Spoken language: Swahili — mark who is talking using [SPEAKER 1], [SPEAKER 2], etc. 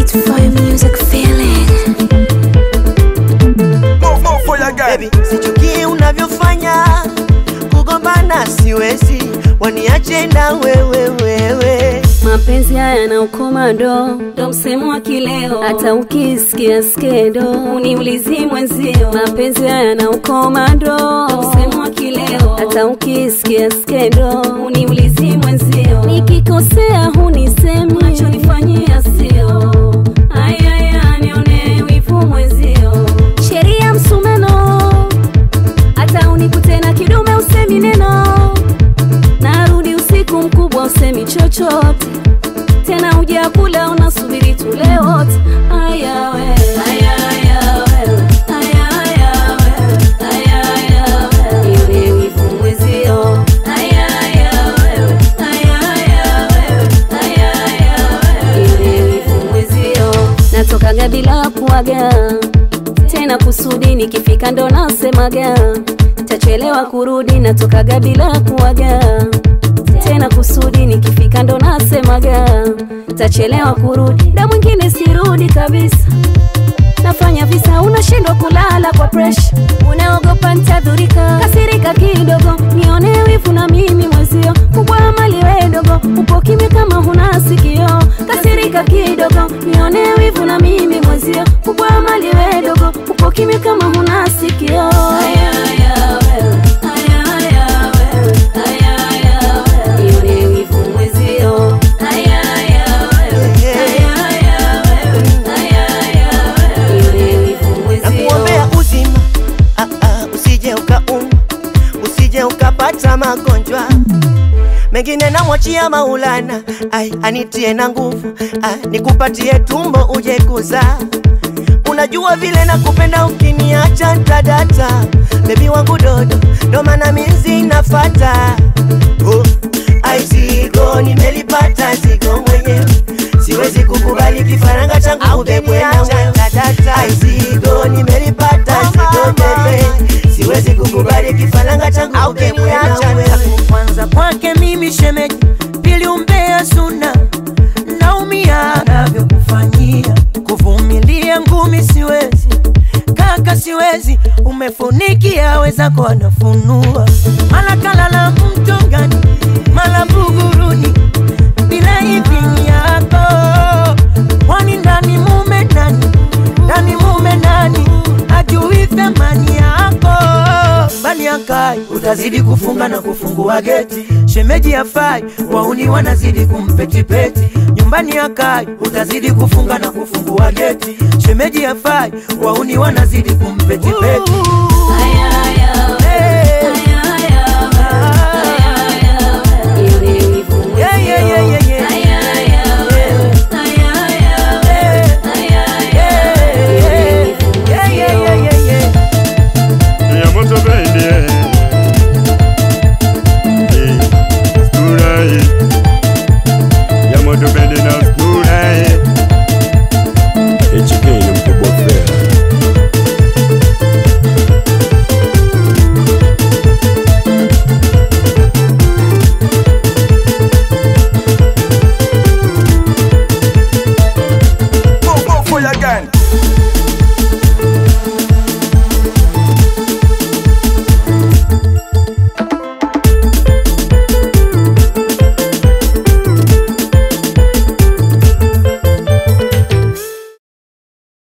[SPEAKER 1] Fire music feeling.
[SPEAKER 2] Go, go for your girl.
[SPEAKER 3] Baby, sichukie unavyofanya kugombana siwezi, waniache na wewe wewe.
[SPEAKER 4] Mapenzi haya na ukomando ndo msemo wa kileo, hata ukisikia skendo uniulizi mwenzio. Mapenzi haya na ukomando ndo msemo wa kileo, hata ukisikia skendo uniulizi mwenzio. Nikikosea hunisemi, unachonifanyia sio ayaya, nione wivu mwenzio. Sheria msumeno, hata unikute na kidume usemi neno narudi usiku mkubwa usemi chochote tena huja kula unasubiri tule wote aya we aya aya we aya aya we aya aya we yule wivu mwezio aya aya we aya aya we aya aya we yule wivu mwezio natokaga bila kuaga tena kusudi nikifika ndo nasemaga tachelewa kurudi natokaga bila kuaga tena kusudi nikifika ndo nasemaga tachelewa kurudi da mwingine sirudi kabisa nafanya visa unashindwa kulala kwa presha unaogopa ntadhurika kasirika kidogo nione wivu na mimi mwezio kubwa mali wedogo upo kimya kama huna sikio kasirika kidogo nione wivu na mimi mwezio kubwa mali wedogo upo kimya kama huna sikio aya, aya, wewe. Aya, aya, wewe. Aya, aya, wewe. Nione wivu mwezio Aya, aya, wewe. Aya, aya, wewe. Aya, aya, wewe. Nione wivu mwezio
[SPEAKER 3] Nakuombea uzima, ah, ah, usije ukaumwa, usije ukapata magonjwa mengine namwachia Maulana, ai anitie na nguvu, ah, nikupatie tumbo uje kuzaa. Unajua vile nakupenda, ukiniacha ntadata. Bebi wangu dodo, ndo maana mizi nafata. Oh, ai zigo nimelipata, zigo mwenyewe siwezi kukubali kifaranga changu ubebwe na wewe. Ai zigo nimelipata, zigo bebe, siwezi kukubali kifaranga changu ubebwe na wewe.
[SPEAKER 5] kwanza kwake mimi shemeji, pili umbea suna, naumia navyokufanyia, kuvumilia ngumi siwezi, kaka siwezi, umefunikia wezako wanafunua, mala kalala mtongani, mala buguruni, bila idhini yako, kwani ndani mume nani, ndani mume nani, ajui thamani yako bali akai utazidi kufunga na kufungua geti shemeji afai wauni wanazidi kumpetipeti nyumbani akai utazidi kufunga na kufungua geti shemeji afai wauni wanazidi kumpetipeti